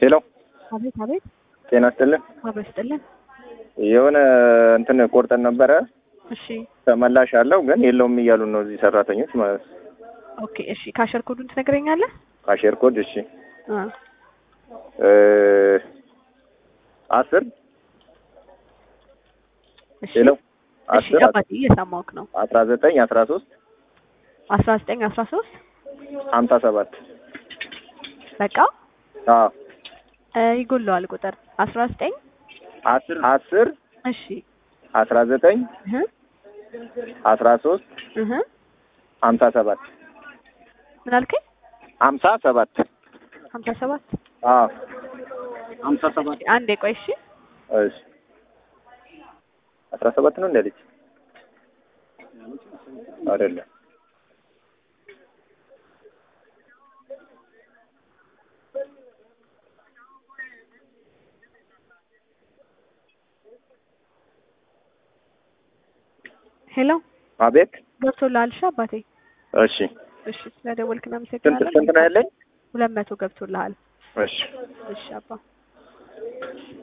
ሄሎ አቤት አቤት። ጤና ይስጥልን። አቤት ስጥልን። የሆነ እንትን ቆርጠን ነበረ እሺ ተመላሽ አለው ግን የለውም እያሉን ነው እዚህ ሰራተኞች ማለት ነው። ኦኬ እሺ። ካሸር ኮዱን ትነግረኛለህ? ካሼር ኮድ እሺ አ እ አስር እሺ ሄሎ እሺ። አስር አባቴ እየሰማሁህ ነው። አስራ ዘጠኝ አስራ ሶስት አስራ ዘጠኝ አስራ ሶስት ሀምሳ ሰባት በቃ አዎ እ ይጎለዋል ቁጥር አስራ ዘጠኝ አስር አስር እሺ አስራ ዘጠኝ እህ አስራ ሶስት እህ ሀምሳ ሰባት ምን አልከኝ? ሀምሳ ሰባት ሀምሳ ሰባት አዎ ሀምሳ ሰባት እሺ፣ አንዴ ቆይ እሺ። እሺ አስራ ሰባት ነው እንደ ልጅ አይደለም ሄሎ አቤት ገብቶልሃል? እሺ አባቴ። እሺ እሺ ስለደወልክ ስንት እናመሰግናለን። ስንት ነው ያለኝ ሁለት መቶ ገብቶልሃል። እሺ እሺ አባ